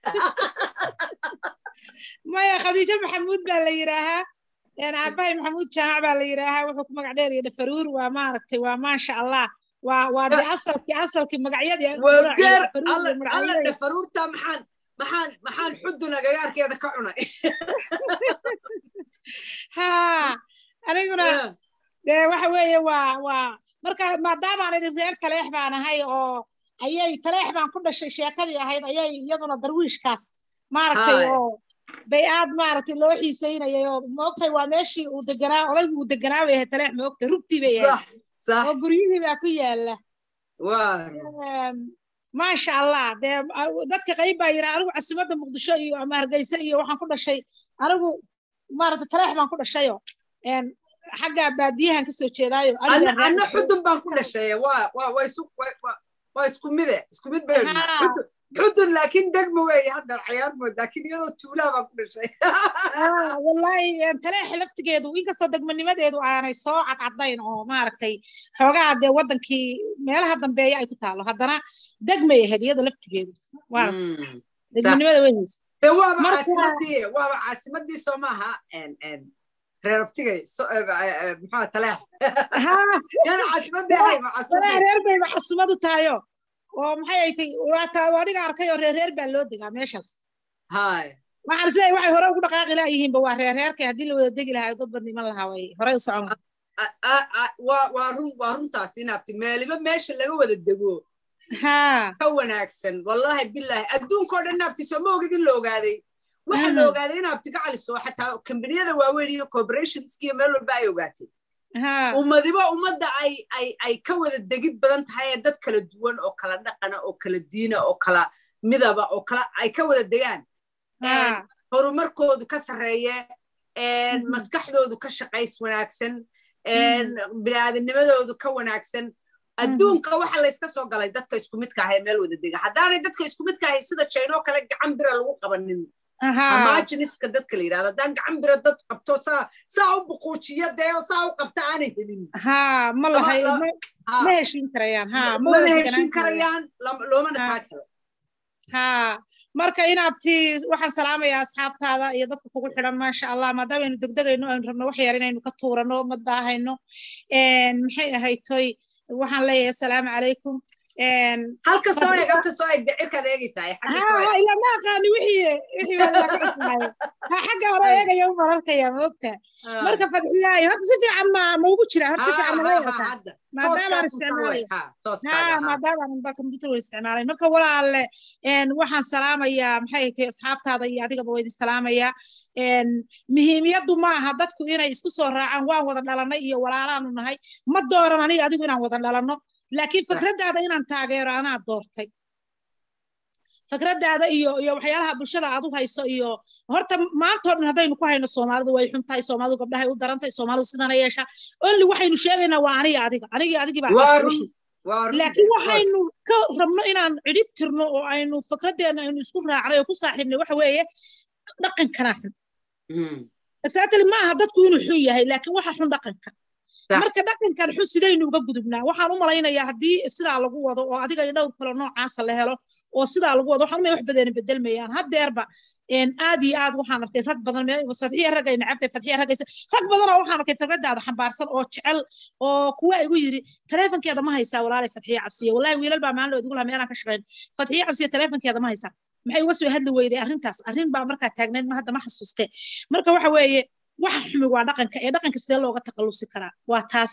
maya khadiijo maxamuud baa la yidhaahaa aabahay maxamuud jaamac baa la yidhaahaa wuxuu ku magac dheer iyo dhafaruur waa maaragtay waa maasha allah waa waa de asalkii asalkii magacyadii wageer alla dhafaruurta maxaan maxaan maxaan xuduna gagaarkeeda ka cunay ha aniguna dee waxa weeye waa waa marka maadaamaan idhi reer taleex baan ahay oo ayay taleex baan ku dhashay sheekadii ahayd ayay iyaduna darwiishkaas maaragtay oo bay aad maaragtay loo xiisaynayay oo moogtay waa meeshii uu deganaa odaygu uu deganaa bay ahayd taleex moogtay rugtii bay ahayd oo guryihii baa ku yaalla maasha allah dee dadka qayb baa yidhaa anigu casimadda muqdisho iyo ama hargeysa iyo waxaan ku dhashay anigu maaragtay taleex baan ku dhashayo xagga baadiyahan kasoo jeedaayo anna xudun baan ku dhashay waa isku mide isku mid bay xudun laakiin degma weeye haddan cayaar mood laakiin iyadoo tuulaa baan ku dhashay wallahi taleex laftigeedu inkastoo degmanimadeedu aanay soo cadcadayn oo maaragtay xoogaha dee waddankii meelaha dambeeya ay ku taalo haddana degmay ahayd iyada laftigeedu degmanimada way haysa waaba caasimadii waaba caasimadii soo maaha reer abtigay muxuu taleex yana caasimadii ahayba caasimadii reer bayba caasimadu tahayo oo maxay ay tay waa adiga arkay oo reer reer baa loo degaa meeshaas hay waxaan isleeyahay waxay hore ugu dhaqaaqi laayihiinba waa reer reerkay haddii la wada degi lahaa dad bad niman lahaa way horey u socon waa run waa runtaas inaabti meeliba meesha laga wada dego ka wanaagsan wallahi billahi adduunkao dhan naabti soo ma ogid in la ogaaday waxa la ogaaday in abti ka caliso xataa kambaniyada waaweyn iyo corporationskiyo meel walba ay ogaatay ummadiba ummadda ay ay ay ka wada degid badan tahay ee dad kala duwan oo kala dhaqana oo kala diina oo kala midaba oo kala ay ka wada degaan horumarkoodu ka sarreeye maskaxdoodu ka shaqays wanaagsan biniaadamnimadoodu ka wanaagsan adduunka waxa layska soo galay dadka isku midka ahay meel wada dega haddaanay dadka isku midka ahay sida jaynoo kale gacan bira lagu qabanin amajiniska dadka la yidhahdo haddaan gacan bira dad qabto saa saa u buquujiya dee oo saa u qabta aanay helin ha ma lahay ma heshin karayaan ha mana heshin karayaan loomana taa karo ha marka inaabti waxaan salaamayaa asxaabtaada iyo dadka kugu xidhan maasha allah maadaama aynu degdegayno aynu rabno wax yar inaynu ka tuurano ma daahayno maxay ahaytoy waxaan leeyahay asalaamu calaykum halka soo eeg halka soo eeg cirkaad eegaysaa ila ma aqaani wixii wixii waa laga cusmaayo ha xagga hore eegaya u mararkaya ma ogta marka fadxiyaay horta si fiican ma ma ugu jira horta si fiican ma wata maadaama aan isticmaalay ha maadaama aan ba computer wada isticmaalay marka walaalle waxaan salaamayaa maxay tahay asxaabtaada iyo adigaba waa idin salaamayaa muhiimiyaddu ma aha dadku inay isku soo raacaan waan wada dhalanay iyo walaalaanu nahay ma dooran aniga adigu inaan wada dhalanno laakiin fikraddaada inaan taageero anaa doortay fikraddaada iyo iyo waxyaalaha bulshada aad u hayso iyo horta maantoo dhan haddaynu ku hayno soomaalidu way xun tahay soomaalidu gabdhahay u daran tahay soomaalidu sidana yeesha only waxaynu sheegaynaa waa aniga adiga aniga adigii baa laakiin waxaynu ka rabno inaan cidhib tirno oo aynu fikraddeena aynu isku raacnay oo ku saaxiibnay waxa weeye dhaqankanaa xun exactly ma aha dadku inuu xun yahay laakiin waxa xun dhaqanka marka dhaqankan xun sidaynu uga gudubnaa waxaan u malaynayaa haddii sidaa lagu wado oo adiga iyo dhowr kale noocaasa la helo oo sidaa lagu wado waxaan umaya wax badan bedelmayaan haddeerba aad iyo aad waxaan arkay rag badan fadxiya rag ay nacabtay fadxiya ragaysa rag badanoo waxaan arkay fikradaada xambaarsan oo jecel oo kuwa igu yiri taleefonkeeda ma haysaa walaalay fadxiya cabsiya wallahi wiilal baa maalin igu lahaa meelaan ka shaqayn fadxiya cabsiya taleefonkeeda ma haysaa maxay uga soo hadli weyday arrintaas arrin baa markaa taagneyd ma hadda ma xasuuste marka waxa weeye waxa xumi waa dhaqanka ee dhaqanka sidee looga takhallusi karaa waa taas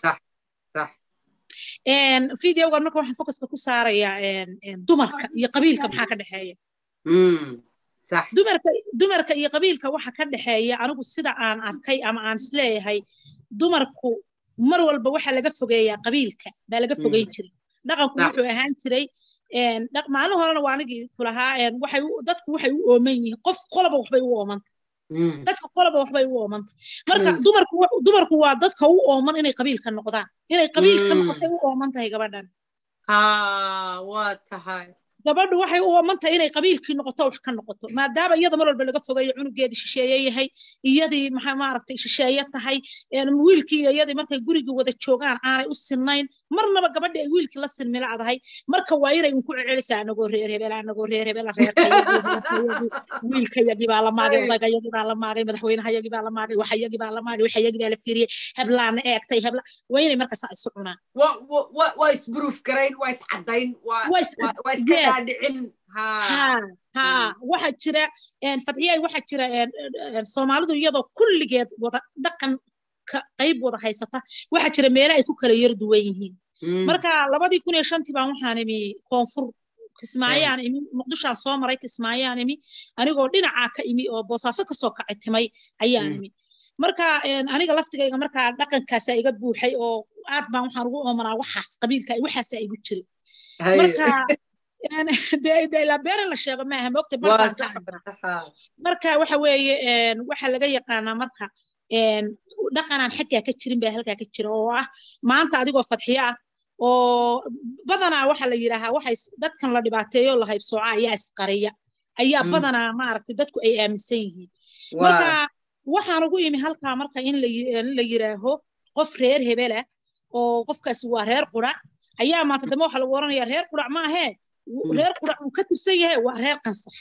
videogan marka waxaan focuska ku saarayaa dumarka iyo qabiilka maxaa ka dhexeeya dumarka dumarka iyo qabiilka waxa ka dhexeeya anigu sida aan arkay ama aan isleeyahay dumarku mar walba waxa laga fogeeyaa qabiilka baa laga fogeyn jiray dhaqanku wuxuu ahaan jiray maalin horena waa anigii kulahaa waxay dadku waxay u ooman yihiin qof qoloba waxbay u oomanta dadka qoloba waxbay u oomanta marka dumarku dumarku waa dadka u ooman inay qabiilka noqdaan inay qabiilka noqotay u ooman tahay gabadhan waa tahay gabadhu waxay u amanta inay qabiilkii noqoto wax ka noqoto maadaama iyada mar walba laga fogayo cunugeedii shisheeye yahay iyadii maxaa maaragtay shisheeye tahay wiilkii iyo iyadii markay gurigii wada joogaan aanay u sinnayn marnaba gabadhi ay wiilkii la sinmilacdahay marka waa inay unku cecelisaa anagoo reer hebel anagoo reer hebel wiilkayagii baa la maagay odagayagii baa la maagay madaxweynehayagii baa la maagay waxayagii baa la maagay waxayagii baa la fiiriyey heblaana eegtay hebla waa inay markaas isu cunaan waa isburuuf garayn waa iscadayn waa iska dhaadhicin ha waxaa jira fadxiyay waxaa jira soomaalidu iyadoo kulligeed wada dhaqan qayb wada haysata waxaa jira meele ay ku kala yar duwan yihiin marka labadii kun iyo shantii baan waxaan imi koonfur kismaayaan imi muqdishaan soo maray kismaayaan imi anigoo dhinacaa ka imi oo boosaaso kasoo kacay timay ayaan imi marka aniga laftigayga markaa dhaqankaasaa iga buuxay oo aad baan waxaan ugu oomanaa waxaas qabiilka waxaasaa igu jiray marka ilaa beenin la sheego maaha moogta marka waxa weeye waxa laga yaqaanaa marka dhaqanaan xaggaa ka jirin baa halkaa ka jira oo ah maanta adigoo fadxiyo ah oo badanaa waxa la yidhaahaa waxay dadkan la dhibaateeyo la haybsooca ayaa isqariya ayaa badanaa maaragtay dadku ay aaminsan yihiin marka waxaan ugu imi halkaa marka in la yidhaaho qof reer hebela oo qofkaasi waa reer qurac ayaa maanta dambe waxa lagu oranayaa reer qurac ma ahee reer qurac uu ka tirsan yahay waa reer qansax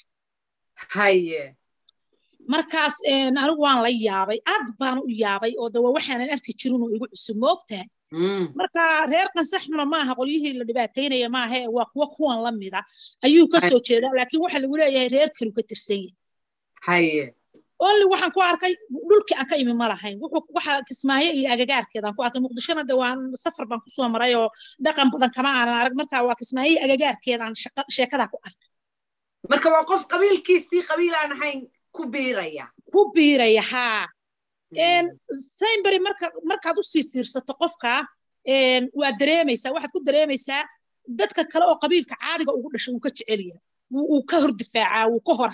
haye markaas anigu waan la yaabay aad baan u yaabay oo dawa waxaanan arki jirin oo igu cusub moogtahay marka reer qansaxna maaha qolyihii la dhibaataynaya maaha waa kuwa kuwan la mida ayuu ka soo jeedaa laakiin waxa lagu leeyahay reer kalu ka tirsan yahay haye only waxaan ku arkay dhulkii aan ka imi ma lahayn waxa kismaayo iyo agagaarkeedaan ku arkay muqdishona de waan safar baan kusoo maray oo dhaqan badan kama aanan arag marka waa kismaayo iyo agagaarkeedaan sheekadaa ku arkay marka waa qof qabiilkiisii qabiil aan ahayn ku biiraya ku biiraya haa sainbury marka markaad u sii fiirsato qofka waa dareemaysaa waxaad ku dareemaysaa dadka kale oo qabiilka caadiga ugu dhashay wuu ka jecel yahay wuu ka hor difaacaa wuu ka hor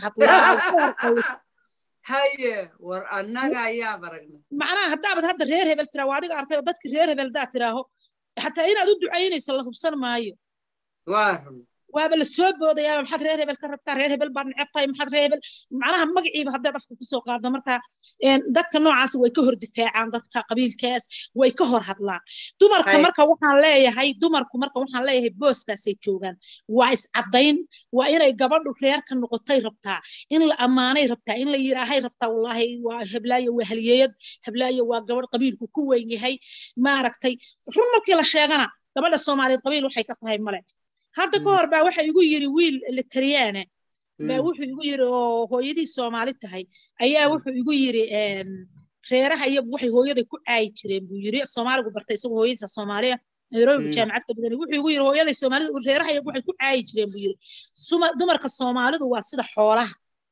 hadlaa haye war annaga ayaa baragna macnaha haddaabad hadda reer hebel tiraa waa adiga arkay oo dadki reer hebel haddaad tiraaho xataa inaad u ducaynayso la hubsan maayo waa run waaba la soo boodayaa maxaad reer hebel ka rabtaa reer hebel baad neceb tahay maxaad reer hebel macnaha magaciiba hadday dhafka kusoo qaado marka dadka noocaas way ka hor difaacaan dadka qabiilkaas way ka hor hadlaan dumarka marka waxaan leeyahay dumarku marka waxaan leeyahay booskaasay joogaan waa iscadayn waa inay gabadhu reerka noqotay rabtaa in la ammaanay rabtaa in la yiraahay rabtaa wallaahi waa heblaayo waa halyeeyad heblaayo waa gabadh qabiilku ku weyn yahay maaragtay run markii la sheegana gabadha soomaaliyeed qabiil waxay ka tahay male hadda ka hor baa waxa igu yiri wiil litaryaane baa wuxuu igu yiri oo hooyadii soomaali tahay ayaa wuxuu igu yiri reeraha iyagu waxay hooyaday ku caayi jireen buu yiri soomaaligu bartay isagoo hooyadiisa soomaaliya nairobi jaamacad ka dhigan wuxuu igu yiri hooyaday soomaalida reeraha iyagu waxay ku caayi jireen buu yiri dumarka soomaalidu waa sida xoolaha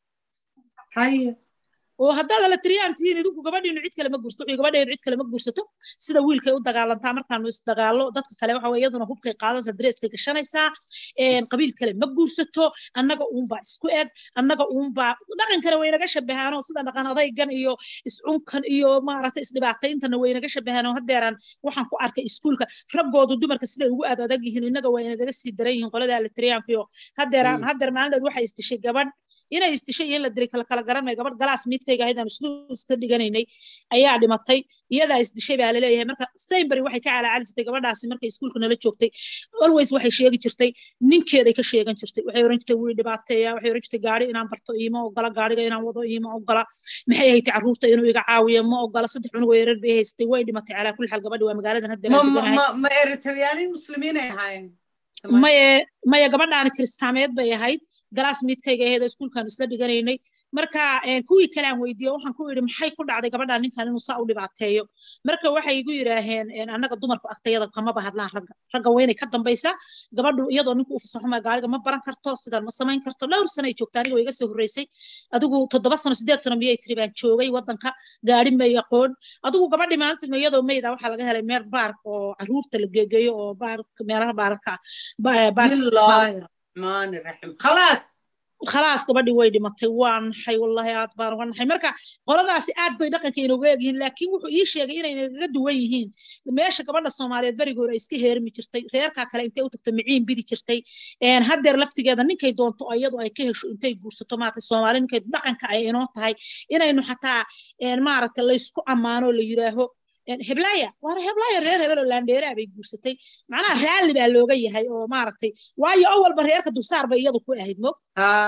oo haddaad la tiriyaan tihiin idinku gabadhiinu cid kale ma guursato wixii gabadheedu cid kale ma guursato sida wiilkay u dagaalantaa markaanu isdagaallo dadka kale waxa weye iyaduna hubkay qaadanaysa dareeskay gashanaysaa qabiil kale ma guursato annaga uunbaa isku eg annaga uunbaa dhaqankana waynaga shabahaanoo sida dhaqan adaygan iyo iscunkan iyo maaragtay isdhibaatayntana waynaga shabahaanoo haddeeraan waxaan ku arkay iskuulka raggoodu dumarka siday ugu aad adag yihiin innaga waa inagaga sii daran yihiin qoladaa la tiriyaankuyo haddeeraan haddeer maalinteed waxay isdishay gabadh inay isdishay iyo in la diray kala kala garanmay gabadh galaas miidkayga ahayd aan islu iska dhiganaynay ayaa dhimatay iyadaa isdishay baa laleeyahay marka sainbury waxay ka calaacali jirtay gabadhaasi markay iskuulka nala joogtay always waxay sheegi jirtay ninkeeday ka sheegan jirtay waxay oran jirtay wii dhibaateeya waxay oran jirtay gaari inaan barto iima ogola gaariga inaan wado iima ogola maxay haytay carruurta inuu iga caawiyo ma ogola saddex cunug oo yarar bay haystay way dhimatay calaa kulli xaal gabadhi waa magaaladan hadda ma eritreyaanin muslimiinay ahaayeen maye maya gabadhaani kiristaameed bay ahayd galaas miidkayga aheed oo iskuulkaan isla dhiganaynay marka kuwii kale aan weydiiyo waxaan ku idhi maxay ku dhacday gabadhaan ninkan inuu saa u dhibaateeyo marka waxay igu yidhaaheen annaga dumarku agtayada kamaba hadlaan ragga ragga waa inay ka dambaysaa gabadhu iyadoo ninku u fasaxuma gaariga ma baran karto sidan ma samayn karto dhowr sano ay joogta aniga way iga soo horreysay adigu toddoba sano sideed sano miyay tiri baan joogay waddanka gaari may aqoon adigu gabadhi maalinta iyadoo mayda waxaa laga helay meel baark oo caruurta la geegeeyo oo baark meelaha baarka bismillaahi raxmaani raxiim khalaas khalaas gabadhii way dhimatay waa naxay wallahi aad baan uga naxay marka qoladaasi aad bay dhaqanka inooga egyihiin laakiin wuxuu ii sheegay inay nagaga duwan yihiin meesha gabadha soomaaliyeed berigoor ay iska heermi jirtay reerkaa kale intay u tagto miciin bidi jirtay haddeer laftigeeda ninkay doonto iyadu ay ka hesho intay guursato maaragtay soomaali ninkay dhaqanka ay inoo tahay inaynu xataa maaragtay laysku ammaano la yiraaho heblaya waana heblaya reer hebel oo laandheeraa bay guursatay macnaha raalli baa looga yahay oo maaragtay waayo awalba reerka dulsaar bay iyadu ku ahayd mo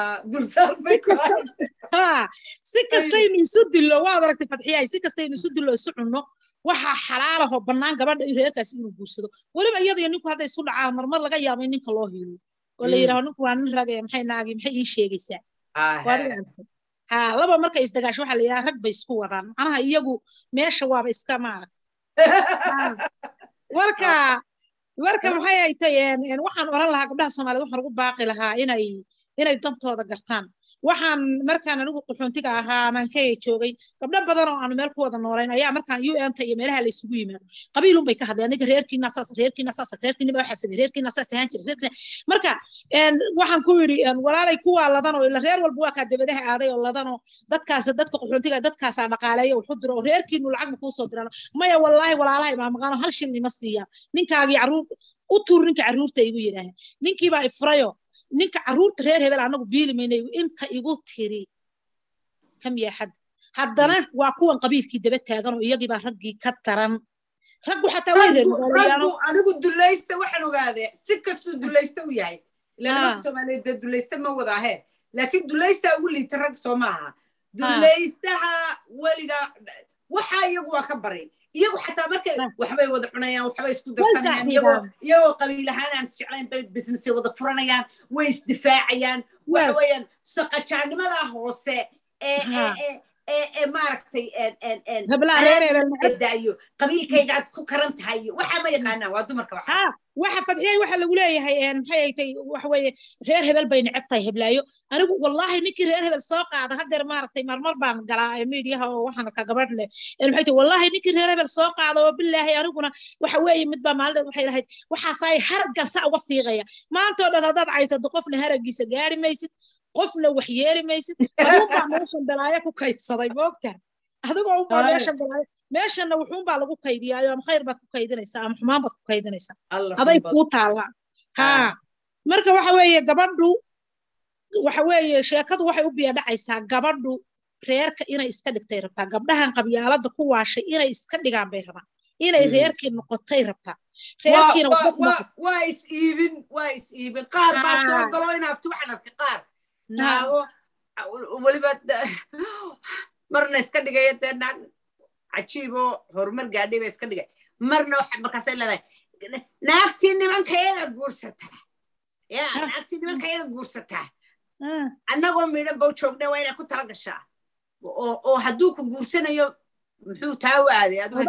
si kastaynu isu dillo waad aragtay fadxiyahay si kastaynu isu dillo isu cunno waxaa xalaalahoo bannaan gabadha in reerkaasi inuu guursado weliba iyada iyo ninku hadday isu dhacaan marmar laga yaabo in ninka loo hiilo oo la yidhaho ninku waa nin ragaya maxay naagi maxay ii sheegaysaa ha laba markay isdagaasho waxaa la yidhaha rag bay isku wadaan macnaha iyagu meesha waaba iska maaragta marka marka maxay ay tay waxaan oran lahaa gabdhaha soomaaliyeed waxaan ugu baaqi lahaa inay inay dantooda gartaan waxaan markaan anigu qaxoontiga ahaa amaankaya joogay gabdho badan oo aanu meel ku wada noolayn ayaa markaan un ta iyo meelaha la isugu yimaado qabiilun bay ka hadleen aniga reerkiina saas reerkiina saas reerkiina baa waxaa sameeyey reerkiina saas ahaan jira reerkiina marka waxaan ku yidhi walaalay kuwaa ladan oo ila reer walba waa kaa dabadaha aaday oo ladan oo dadkaas dadka qaxoontiga dadkaasaa dhaqaaleeya wuxu diro oo reerkiinu lacag ma kuu soo diraan maya wallaahi walaalaha imaamaqaano hal shil nima siiya ninkaagii caruur u tuur ninka caruurta igu yidhaaha ninkiibaa ifrayo ninka caruurta reer hebel anagu biili maynayo inta igu tiri kam yaa xad haddana waa kuwan qabiilkii daba taagan oo iyagii raggii ka daran raggu xataa way reerraggu anigu dulaysta waxaan ogaadee si kastuu dulaysta u yahay ilaa nimanka soomaaliyeed dee dulaysta ma wadaahe laakiin dulaysta ugu liita rag soo maaha dulaystaha weliga waxaa iyagu waa ka baray iyagu xataa markay waxbay wada cunayaan waxbay isku darsanayaan iyagoo iyagoo qabiil ahaan aan isjeclayn bay businessay wada furanayaan way isdifaacayaan waxa weeyaan saqajaanimada hoose ee ee ee maaragtay daayo qabiilkayga aad ku karan tahay waxaa ma yaqaanaan waa dumarka waxaas waxa fadxiyay waxa lagu leeyahay maxay ay tay waxa weeye reer hebel bay neceb tahay heblaayo anigu wallaahi ninkii reer hebel soo qaada haddeer maaragtay marmar baan galaa miidiyaha oo waxaan arkaa gabadh leh maxay tay wallaahi ninkii reer hebel soo qaada oo bilaahi aniguna waxa weeye mid baa maalinteed waxay lahayd waxaasaay haraggan sa uga fiiqaya maanta oo dhan haddaad caytado qofna haraggiisa gaari maysid qofna wax yeeli maysid aduunbaa meeshan balaayo ku kaydsaday moogta adigoo unbaa meeshan balaayo meeshanna wuxuunbaa lagu kaydiyaayo ama khayr baad ku kaydinaysaa ama xumaan baad ku kaydinaysaa aday kuu taallaa ha marka waxa weeye gabadhu waxa weeye sheekadu waxay u biya dhacaysaa gabadhu reerka inay iska dhigtay rabtaa gabdhahan qabyaalada ku waashay inay iska dhigaan bay rabaan inay reerkii noqotay rabtaa waa is iibin waa is iibin qaar baa soo galo inaabti waxaan arkay qaar naago weliba marna iska dhigaya dee naag cajiiboo horumar gaadhay ba iska dhigay marna markaasay leedahay naagtii nimankayaga guursataa ya naagtii nimankayaga guursataa annagoo midhan bow joogna waa inay ku tala gashaa oo hadduu ku guursanayo muxuu taa u aaday aad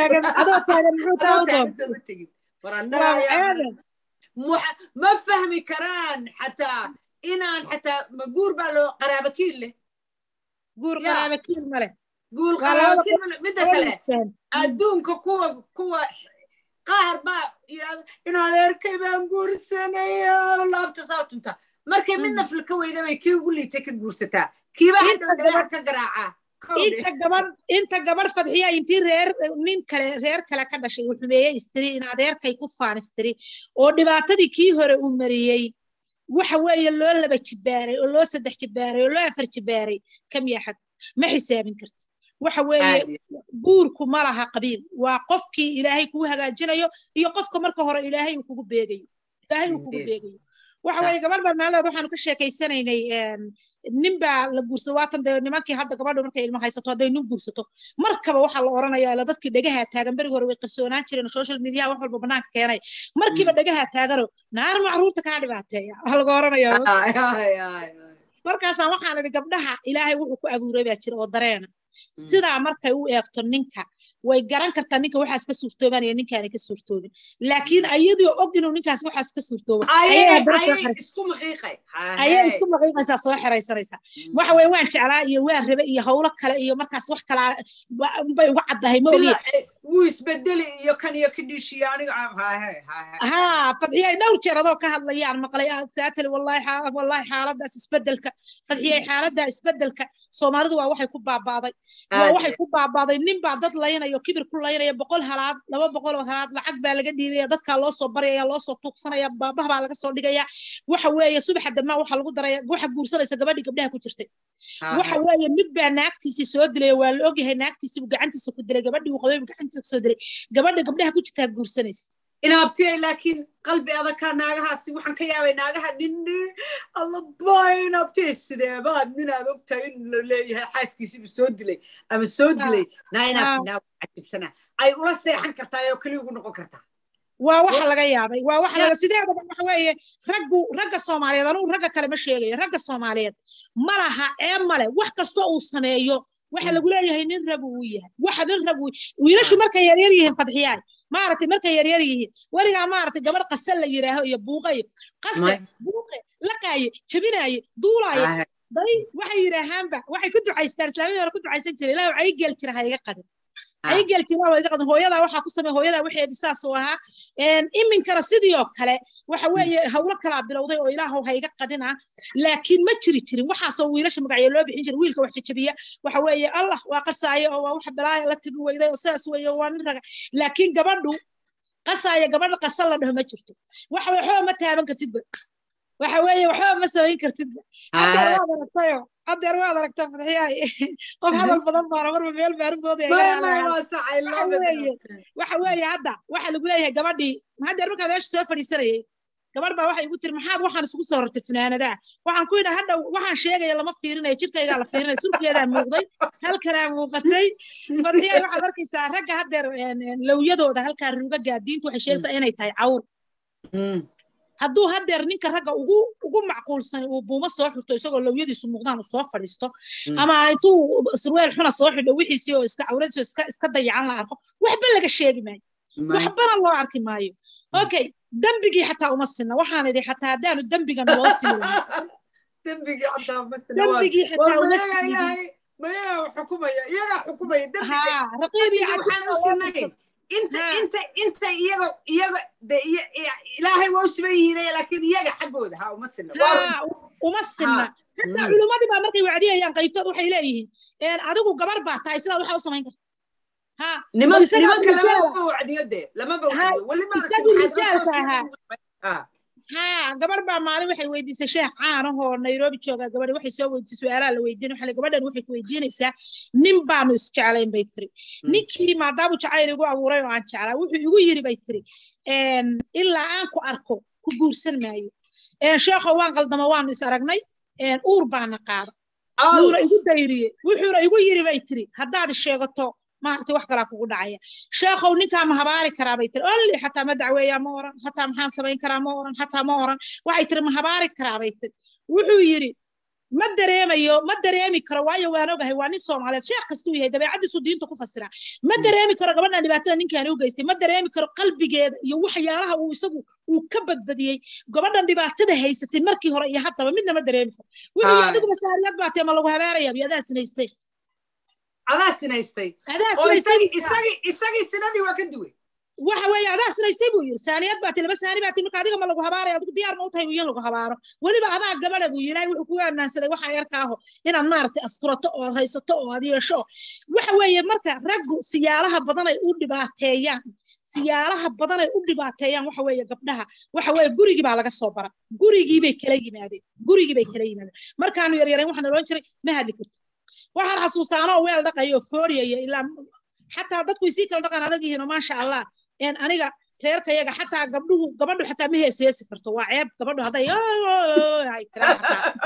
ma fahmi karaan xataa inaan xataa ma guur baa loo qaraabakiin leh guur qaraabakiin male guur qaraabakiin male midda kale adduunka kuwa kuwa qaar baa in adeerkay baan guursanaya laabta saa tunta markay midna filka weyda bay kii ugu liitay ka guursataa kiiba hadhow dhagaha ka garaacaa inta gabadh inta gabadh fadxiya intii reer nin kale reer kale ka dhashay uu xumeeyey istiri in adeerkay ku faanistiri oo dhibaatadii kii hore uu mariyey waxa weeye loo laba jibaaray oo loo saddex jibaaray oo loo afar jibaaray kam yaxad ma xisaabin karti waxa weeye guurku ma laha qabiil waa qofkii ilaahay kuu hagaajinayo iyo qofka marka hore ilaahay uu kugu beegayo ilaahay uu kugu beegayo waxa weeye gabadh baa meelaheed waxaanu ka sheekaysanaynay nin baa la guursado waatan dee nimankii hadda gabadhu markay ilmo haysato hadday nin guursato markaba waxaa la oranaya ila dadkii dhegaha taagan berigi hore way qarsoonaan jireen social mediaha wax walba banaanka keenay markiiba dhegaha taagano naar macruurta kaa dhibaateeya waxa laga oranaya markaasaan waxaan idhi gabdhaha ilaahay wuxuu ku abuuray baa jira oo dareena sidaa markay u eegto ninka way garan kartaa ninka waxaas ka suurtoobanaya ninkaana ka suurtoobin laakiin ayadoo og inuu ninkaas waxaas ka suurtoobo ayay isku maqiiqaysaa soo xeraysanaysaa waxa weye waan jeclaa iyo waan rabe iyo howlo kale iyo markaas wax kalaa bay uga caddahay ma ogiye wuu isbedeli iyo kan iyo kadhiishiyo aniga ها فضحية نور جرى ذو كهذا يعني مقلي ساتل والله حا والله حالة داس اسبدلك فضحية حالة داس اسبدلك سومارد waa waxay ku baabaaday waa waxay ku baabaaday nin baa dad laynayo kibir ku laynaya boqol halaad laba boqol oo halaad lacag baa laga dhiibaya dadka loo soo baraya loo soo tuugsanaya baabaha baa laga soo dhigaya waxa weeye subaxa damaa waxa lagu daraya waxa guursanaysa gabadhii gabdhaha ku jirtay waxa weeye mid baa naagtiisii soo dilay waa la ogyahay naagtiisii buu gacantiisa ku dilay gabadhii uu qabay buu gacantiisa ku soo dilay gabadha gabdhaha ku jirtaa guursanaysa inaabtiyay laakiin qalbi adagkaa naagahaasi waxaan ka yaabay naagaha nini allabay inaabtiyay sideebaad minaad ogtahay in la leeyahay xaaskiisiibuu soo dilay ama soo dilay naa inaabti naa cajibsanaa ay ula seexan kartaa oo keliya ugu noqon kartaa waa waxa laga yaabay waa waxa laga sideedaba waxa weeye raggu ragga soomaaliyeed anugu ragga kale ma sheegayo ragga soomaaliyeed ma laha ee male wax kasta uu sameeyo waxa lagu leeyahay nin rag uu yahay waxa nin rag wiilashu markay yaryar yihiin fadxiyaay maaragtay markay yaryar yihiin weligaa maaragtay gabadh qase la yidhaaho iyo buuqayo qase buuqe laqaaye jabinaaye duulaaye day waxay yidhaahaanba waxay ku ducaystaan islaamiyada hore ku ducaysan jiray ilaahu ay geel jira ha iga qadin ay geel jira waa iga qadin hooyadaa waxaa ku samey hooyadaa waxeedi saas uu ahaa iminkana sidii oo kale waxa weeye hawlo kalaa bilowday oo ilaahow ha iga qadina laakiin ma jiri jirin waxaasoo wiilasha magacyo loo bixin jiray wiilka wax jajabiya waxa weeye allah waa qasaayo oo waa wax balaaya la tigi weyday oo sidaas weeye waa nin raga laakiin gabadhu qasaaya gabadha qasa la dhaho ma jirto waxa waxba ma taaban kartidba waxa weeye waxba ma samayn kartidba hadeer waad aragtayo hadeer waad aragtaa fadxiyaay qof hadal badan baana marba meel baarumoodawaxa weeye hadda waxa lagu leeyahay gabadhii hadeer markaa meesha soo fadhiisanayay gabadh baa waxay igu tiri maxaad waxaan isugu soo rartay funaanadaa waxaan ku yidhi hadha waxaan sheegaya lama fiirinayo jirkaygaa la fiirinaya surkeedaa muuqday halkanaa muuqatay fadxiyaay waxaad arkaysaa ragga hadeer lowyadooda halkaa rugagaa diintu waxay sheegaysaa inay tahay cawr hadduu hadeer ninka ragga ugu ugu macquulsan uu buumo soo xirto isagoo lowyadiisu muuqdaan uu soo fadhiisto ama intuu surweel xuna soo xidho wixiisii oo iska cawradiisu iska iska dayacan la arko waxba laga sheegi maayo waxbana loo arki maayo okay dembigii xataa uma sinna waxaan idhi xataa haddaanu dembigan loo sini dembigii xataa uma dembigii xataa uma sini mayaga xukumaya iyagaa xukumaya haa raqiibii waxaan u sinayn inta inta inta iyaga iyaga de ilaahay waa u siman yihiin laakiin iyaga xaggooda ha uma sinna uma sinna xataa culimmadii baa markay wacdiyayaan qaybtood waxay leeyihiin adigu gabar baa tahay sidaad waxa u samayn karta ha niman nimanka lamaba wacdiyo de lamaba wacdiyo weli isagii rijaalka ahaa ha gabar baa maalin waxay weydiisay sheekh caan ahoo nairobi jooga gabadhi waxay soo weydiisay su-aalaha la weydiin waxa gabadhan waxay ku weydiinaysaa nin baanu isjeclayn bay tiri ninkii maadaamu jacayl igu abuuray oo aan jeclaa wuxuu igu yiri bay tiri ilaa aan ku arko ku guursan maayo sheekho waan qaldama waanu is aragnay uur baana qaada wuuna igu dayriyey wuxuuna igu yiri bay tiri haddaad sheegato maaragtay wax kalaa kugu dhacaya sheekhow ninkaa ma habaari karaa bay tiri olli xataa ma dacweeyaa ma oran xataa maxaan samayn karaa ma oran xataa ma oran waxay tiri ma habaari karaa bay tiri wuxuu yidhi ma dareemayo ma dareemi karo waayo waan ogahay waa nin soomaaliyeed sheekh kastuu yahay dabeecadiisu diinta ku fasiraa ma dareemi karo gabadhan dhibaatada ninkaan u geystay ma dareemi karo qalbigeeda iyo waxyaalaha uu isagu uu ka badbadiyey gabadhan dhibaatada haysatay markii hore iyo haddaba midna ma dareemi karo wuxuu yidhi adigu masaariyad baa tee ma lagu habaaraya bi adaa sinaystay adaa sinaystay isagii sinadii waa ka duway waxa weeye adaa sinaystay buu yidhi saaniyad baa tilaba saani baa tilmarka adiga ma lagu habaaraya adigu diyaar ma u tahay in lagu habaaro weliba adaa gabadha buu yidhi wuxuu kugu ammaansaday waxa yarkaaho inaad maaragtay asturato oo haysato oo aad yeesho waxa weeye marka raggu siyaalaha badan ay u dhibaateeyaan siyaalaha badan ay u dhibaateeyaan waxa weeye gabdhaha waxa weeye gurigii baa laga soo bara gurigii bay kala yimaadeen gurigii bay kala yimaadeen markaanu yaryarayn waxaan odhan jiray ma hadli karto waxaan xasuustaa anoo weel dhaqayo fooriyaya ilaa xataa dadku isii kala dhaqan adag yihiinoo maasha allah aniga reerkayaga xataa gabdhuhu gabadhu xataa ma heeseesi karto waa ceeb gabadhu hadday ay tiraan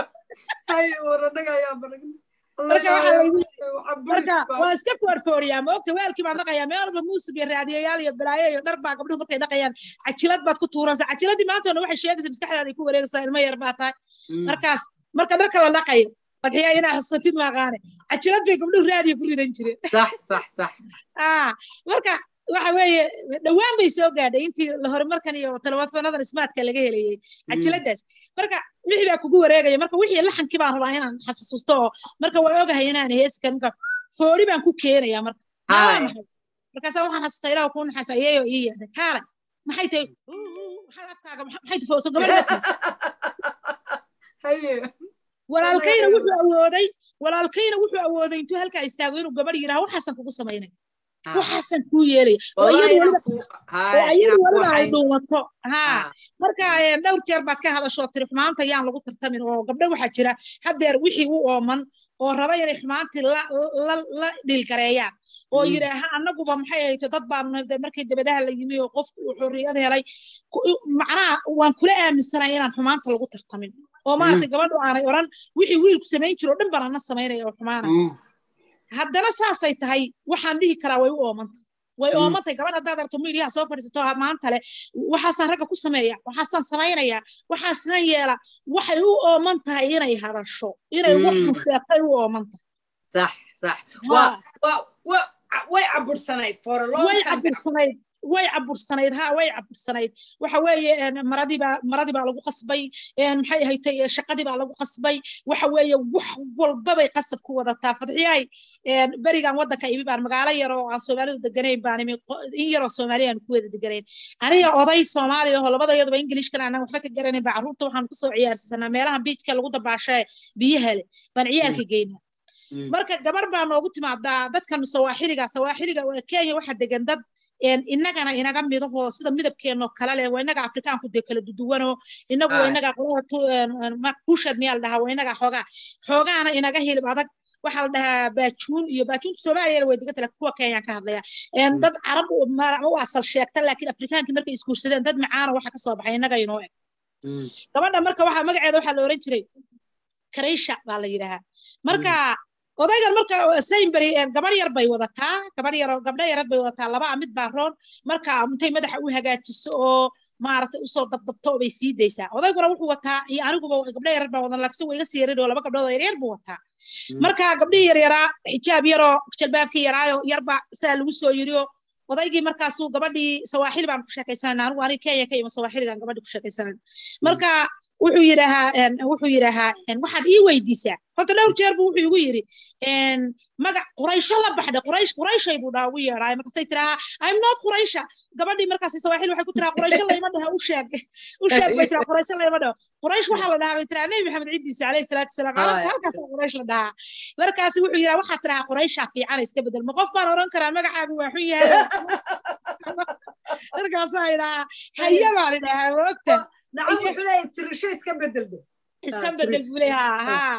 marka waa iska foorfooriyaa ma ogta weelkii baan dhaqayaa meel walba muusig iyo raadiyayaal iyo balaayo iyo dhar baa gabdhuhu markay dhaqayaan cajilad baad ku tuuransa cajiladii maantoona waxay sheegaysaa maskaxdaada ay ku wareegaysaa ilmo yar baa tahay markaas marka dharka la dhaqayo fadxiya inaa xusatid maaqaane cajilad bay gabdhuhu raadiyo ku ridan jireen sax sax sax marka waxa weeye dhowaan bay soo gaadhay intii horumarkan iyo telefonadan smartka laga helayay cajiladaas marka wixii baa kugu wareegaya marka wixii laxankii baan rabaa inaan xasuusto oo marka waa ogahay inaan heeskan marka foori baan ku keenaya marka maxay markaasaa waxaan xasuustaa ilaah kuu naxaasa iyayo ii yeedhay kaale maxay tahay maxaad afkaaga maxay tufooso gabadha walaalkayna wuxuu awooday walaalkayna wuxuu awooday intuu halkaa istaago inuu gabadh yidhaha waxaasan kugu samaynay waxaasan kuu yeelaya oo iyadu weliba ay dhuumato ha marka dhowr jeer baad ka hadashoo tiri xumaanta yaan lagu tartamin oo gabdho waxaa jira haddeer wixii u ooman oo raba inay xumaantii la dhiilgareeyaan oo yidhaaha annaguba maxay ahayte dad baanu markii dabadaha la yimi oo qofku uu xorriyad helay macnaha waan kula aaminsanaya inaan xumaanta lagu tartamin oo maaragtay gabadhu aanay odhan wixii wiilku samayn jiro dhan baan ana samaynaya oo xumaanaya haddana saasay tahay waxaan dhihi karaa way u oomantay way oomantay gabadh haddaad aragto miidiyaha soo fadhiisato maanta leh waxaasaan ragga ku sameeya waxaasaan samaynaya waxaasaan yeela waxay u ooman tahay inay hadasho inay waxu sheegtay u ooman tahay صح صح way cabursanayd for a long way cabursanayd way cabursanayd ha way cabursanayd waxa weeye maradiibaa maradii baa lagu qasbay maxay ahaytay shaqadii baa lagu qasbay waxa weeye wax walbabay qasab ku wadataa fadxiyahay berigan waddanka imi baan magaalo yar oo aan soomaalidu deganayn baan imi in yaroo soomaaliya aan ku wada deganayn aniga oday soomaaliya oo labadayaduba ingilishkana aanan waxba ka garanayn baa carruurta waxaan kusoo ciyaarsanaa meelaha biijka lagu dabaashee biyaha leh baan ciyaarka geynaa marka gabar baa noogu timaadaa dadkan sawaaxiliga sawaaxiliga kenya waxa degan dad innagana inaga midahoo sida midabkeenoo kale leh waa inaga afrikaanku dee kala duduwanoo inagu waa inaga qolada kushad miyaa la dhahaa waa inaga xoogaa xoogaana inaga hilib adag waxaa la dhahaa baajuun iyo baajuunta soomaaliyana way deganta laakiin kuwa kenyaan ka hadlaya dad carab u asal sheegta laakiin afrikaankii markay isguursadeen dad macaana waxa kasoo baxay inaga inoo eg gabadha marka waxaa magaceeda waxaa la oran jiray kareysha baa la yidhaahaa marka odaygan marka sainbury gabar yar bay wadataa gabar yar gabdho yarad bay wadataa laba mid baa roon marka intay madaxa u hagaajiso oo maaragtay usoo dabdabto bay sii daysaa odayguna wuxuu wataa iyo aniguba gabdho yarar baa wadan laakiin way iga sii yarin oo laba gabdhood oo yaryar buu wataa marka gabdhihii yaryaraa xijaab yaroo jalbaabkii yaraayo yarba saa lagu soo yiri oo odaygii markaasuu gabadhii sawaaxili baan ku sheekaysanayna anigu aniga kenya ka ima sawaaxiligan gabadhii ku sheekaysanayna marka wuxuu yidhaahaa wuxuu yidhaahaa waxaad ii weydiisaa horta dhowr jeer buu wuxuu igu yidhi magac quraysho la baxdhe quraysh qurayshay buu dhaha ugu yeedhaay markaasay tirahaa i'm not quraysha gabadhii markaas sawaaxili waxay ku tiraa quraysho layma dhaha u sheeg u sheeg bay tiraa quraysho layma dhaho quraysh waxaa la dhahaa bay tiraa nebi maxamed cidiisa calayhi salaatu wasalaam carabta halkaasa quraysh la dhahaa markaas wuxuu yidhaha waxaad tiraa qurayshaa fiican iska bedel ma qof baan oran karaa magacaagu waa xun yahay markaasaa idhahaa haya baan idhahaa moogta nacam wuxuu leeyahay tirisho iska bedelbe iska bedel buu leeyahaa haa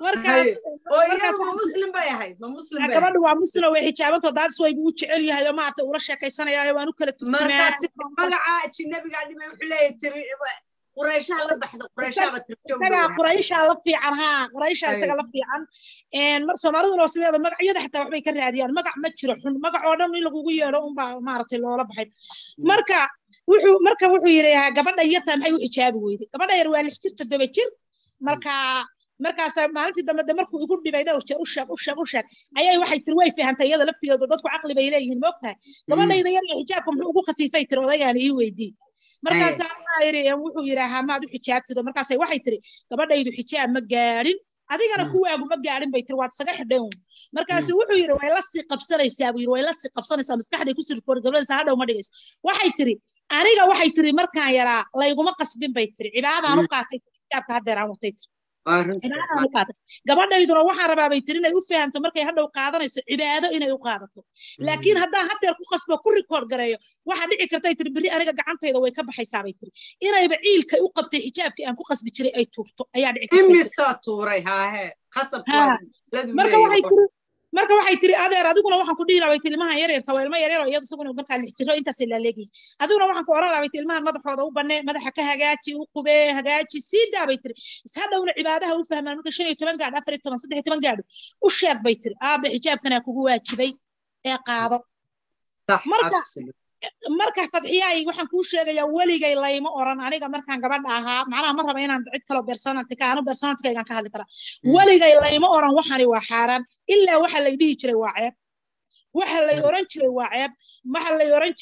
markaas ma muslim bay ahayd ma muslim bay gabadhu waa muslim way xijaabantoo daadis waybu u jecel yahay oo maaragtay ula sheekaysanayaayo waan u kala turjumaa magaca ajinabigaa dhibay wuxuu leeyahay tiri qurayshaha la baxda qurayshaaba isagaa qurayshaa la fiican haa qurayshaa isaga la fiican mar soomaaliduna oo sideeda magacyada xataa waxbay ka raadiyaan magac ma jiro xun magac oo dhan in lagugu yeedho unbaa maaragtay loola baxay marka wuxuu marka wuxuu yidhi gabadha yartaa maxay u xijaabi weyday gabadha yar waa lix jir toddoba jir marka markaas maalintii dambe de markuu igu dhibay dhowr jeer u sheeg u sheeg u sheeg ayay waxay tiri way fahantay iyada laftigeedu dadku caqli bay leeyihiin moogtahay gabadhayda yar iyo xijaabka muxuu ugu khafiifay tiri odaygaana ii weydii markaasaa waxaa yidhi wuxuu yidhaahaa maad u xijaabtido markaasay waxay tiri gabadhaydu xijaab ma gaadhin adigana kuwaagu ma gaadhin bay tiri waad isaga xidhay un markaasu wuxuu yidhi way la sii qabsanaysaa buu yidhi way la sii qabsanaysaa maskaxday ku sirkoor gabadhaysa hadhow ma dhigayso waxay tiri aniga waxay tiri markaan yaraa layguma qasbin bay tiri cibaadaan u qaatay xijaabka haddeer aan watay tiri cibaadaan u qaatay gabadhayduna waxaan rabaa bay tiri inay u fahamto markay hadhow qaadanayso cibaado inay u qaadato laakiin haddaan haddeer ku qasbo ku rikoord gareeyo waxaa dhici kartay tiri berri aniga gacantayda way ka baxaysaa bay tiri inayba ciilkay u qabtay xijaabkii aan ku qasbi jiray ay tuurto ayaa dhici imisaa tuuray haahe marka waxay tiri marka waxay tiri adeer adiguna waxaan ku dhihi lahaa ilmahan yaryarka waa ilmo yaryar oo iyadu isaguna markaa lix jiro intaasay laaleegiin adiguna waxaan ku oran lahaa ilmahan madaxooda u banee madaxa ka hagaaji u qubee hagaaji sii daa bay tiri ishadhowna cibaadaha u fahmaan marka shan iyo toban gaadho afar iyo toban saddex iyo toban gaadho u sheeg bay tiri aabe xijaabkanaa kugu waajibay ee qaado marka marka fadxiyaay waxaan kuu sheegayaa weligay layma oran aniga markaan gabadha ahaa macnaha ma raba inaan cid kaloo bersonantika anu bersonantikaygaan ka hadli karaa weligay layma oran waxani waa xaaraan ilaa waxa lay dhihi jiray waa ceeb waxa lay oran jiray waa ceeb waxa lay oran jiray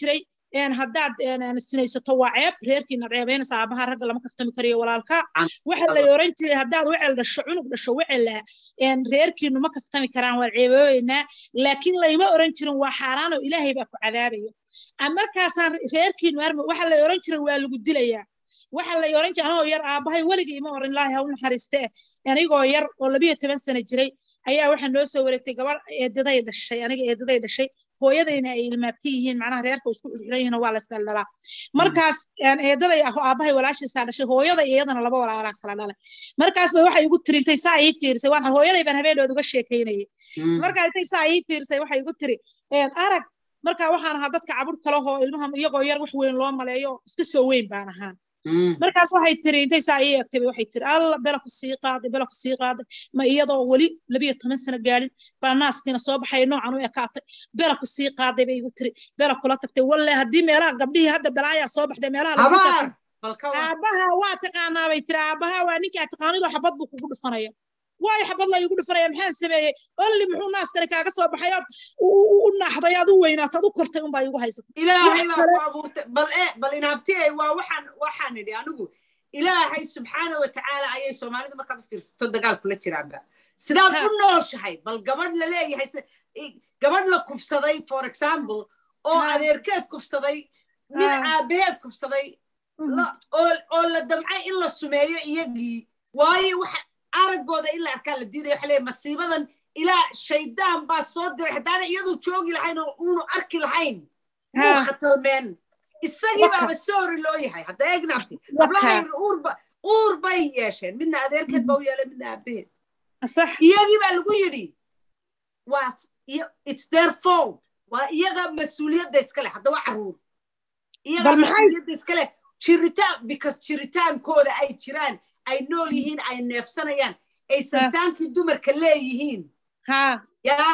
haddaad sinaysato waa ceeb reerkiina ceebaynaysa aabaha ragga lama kaftami kariyo walaalka waxa la oran jiray haddaad wecel dhasho cunug dhasho wecela reerkiinu ma kaftami karaan waa ceebooyeynaa laakiin layma oran jirin waa xaaraanoo ilaahay baa ku cadaabayo markaasaan reerkiinu arma waxa la oran jiray waa lagu dilayaa waxa la oran jiray anigoo yar aabahay weligii ima oran ilaahay ha u naxariiste anigoo yar oo labiyo toban sano jiray ayaa waxaa noo soo wareegtay gabadh eedaday dhashay aniga eedaday dhashay hooyadayna ay ilmaabti yihiin macnaha reerka isku xirxiran yihiin waa la isdhaldhalaa markaas eedaday ah aabahay walaashiisaa dhashay hooyada iyadana laba walaalaa kala dhalay markaas bay waxay igu tiri intay saa ii fiirsay waan hooyaday baan habeendood uga sheekaynayay markaa intay saa ii fiirsay waxay igu tiri arag markaa waxaan ahaa dadka cabur kalehoo ilmaha iyagoo yar wax weyn loo maleeyo iska soo weyn baan ahaan markaas waxay tiri intay saa ii egtay waxay tiri alla bela ku sii qaaday bela ku sii qaaday ma iyadoo weli labiyo toban sano gaadhin baa naaskiina soo baxay noocan u ekaatay bela ku sii qaaday bay igu tiri bela kula tagtay walle haddii meelaha gabdhihii hadda balaayaa soo baxday meelaha aabaha waa taqaanaa bay tiri aabaha waa ninkii aad taqaanidoo xabad buu kugu dhufanaya waayo xabad la igu dhufanaya maxaan sameeyey olli muxuu naaskani kaaga soo baxay ood u naaxday aad u weynaatad u kortay unbaa igu haysatay ilaahay baa ku abuurtay bal e bal inaabtiyay waa waxaan waxaan idhi anigu ilaahay subxaana wa tacaala ayay soomaalidu markaad u fiirsato dagaal kula jiraanba sidaad u nooshahay bal gabadh la leeyahay gabadh la kufsaday for example oo adeerkeed kufsaday mid aabaheed kufsaday oo la damcay in la sumeeyo iyagii waayo waxa araggooda in la arkaa la diidaya waxa leeyahay masiibadan ilaa shaydaan baa soo diray haddaana iyadu joogi lahayn oo uunu arki lahayn uu khatalmeen isagii baaba soori loo yahay hadda eegnaabti hablaha uurba uur bay yeesheen midna adeerkeed baa u yeelay midna aabaheed iyagii baa lagu yidhi waa it's their fault waa iyaga mas-uuliyadda iska leh hadda waa caruur iyaga mas-uuliyadda iska leh jiritaan because jiritaankooda ay jiraan ay nool yihiin ay neefsanayaan ay sansaankii dumarka leeyihiin yaa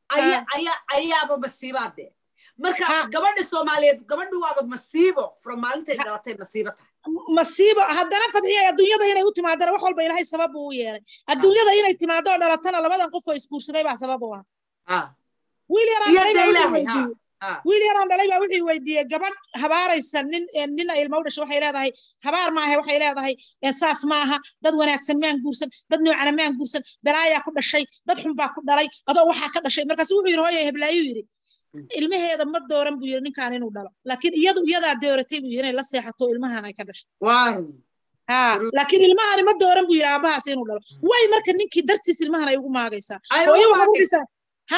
ayaaba masiibaadee marka gabadha soomaaliyeed gabadhu waaba masiibo from maalintay dhalatay masiibo tahay masiibo haddana fadxiya adduunyada inay u timaadana wax walba ilaahay sabab buu u yeelay adduunyada inay timaado oo dhalatana labadan qof oo isguursaday baa sabab u ah wiil yaraan wiil yaraan dhalay baa wuxuu weydiiyey gabadh habaaraysa nin nina ilmo u dhashay waxay leedahay habaar maaha waxay leedahay saas maaha dad wanaagsan maan guursan dad noocana maan guursan balaayaa ku dhashay dad xun baa ku dhalay adoo waxaa ka dhashay markaas wuxuu yidhi hooyo heblaayuu yidhi ilmaheeda ma dooran buu yidhi ninkaan inuu dhalo laakiin iyadu iyadaa dooratay buu yidhi inay la seexato ilmahan ay ka dhasho ha laakiin ilmahani ma dooran buu yidhi aabahaas inuu dhalo way marka ninkii dartiis ilmahan ay ugu maagaysaa hooyo waxaa u dhisaa ha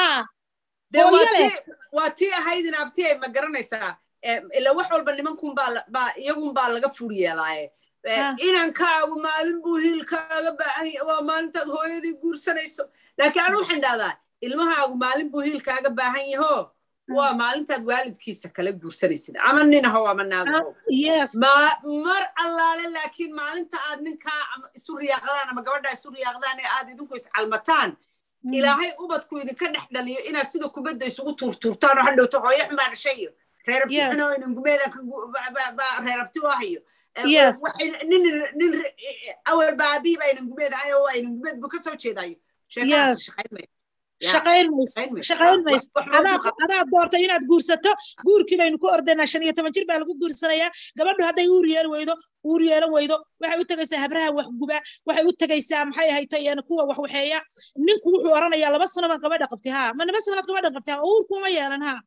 waa tii ahaydin abtiyay ma garanaysaa ila wax walba nimankun baa iyagun baa laga fur yeelaaye inankaagu maalin buu hiilkaaga baahan waa maalintaad hooyadii guursanayso laakiin anu waxaan dhahdaa ilmahaagu maalin buu hiilkaaga baahan yaho waa maalintaad waalidkiisa kala guursanaysid ama ninaho ama naagaho mar allaale laakiin maalinta aad ninkaa isu riyaaqdaan ama gabadhaa isu riyaaqdaan ee aad idinku iscalmataan ilaahay ubadku idinka dhex dhaliyo inaad sida kubadda isugu tuurtuurtaan oo hadhowto hooyo xun baa dhashay iyo reerabti xun oo inangumeeda reerabti u ahayo nin awal baa aabihii baa inangumeed ahay oo waa inangumeed buu ka soo jeedayo sheekaas shaqayn mayso shaqayn mayso adaa doortay inaad guursato guurkii baynu ku ordaynaa shan iyo toban jir baa lagu guursanayaa gabadhu hadday uur yeeli weydo uur yeelan weydo waxay u tegaysaa habraha wax guba waxay u tegaysaa maxay ahaytay kuwa wax waxeeya ninku wuxuu oranayaa laba sano baan gabadha qabtay haa ma laba sanood gabadhan qabtay haa uurkuma yeelan haa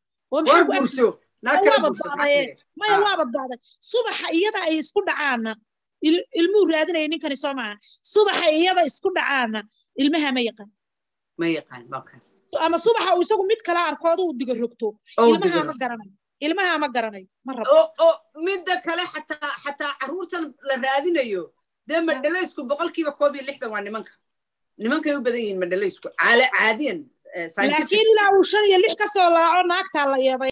maya waa badbaaday subaxa iyada ay isku dhacaana ilmuhu raadinaya ninkani soo maaha subaxa iyada isku dhacaana ilmaha ma yaqaan ma yaqaan markaas ama subaxa uu isagu mid kala arkooda uu diga rogto ilmaha ma garanayo ilmaha ma garanayo ma rabo oo midda kale xataa xataa carruurtan la raadinayo dee madhalaysku boqolkiiba koob iyo lixdan waa nimanka nimankay u badan yihiin madhalaysku caadiyan laakiin ilaa uu shan iyo lix ka soo laaco naagtaa la yeeday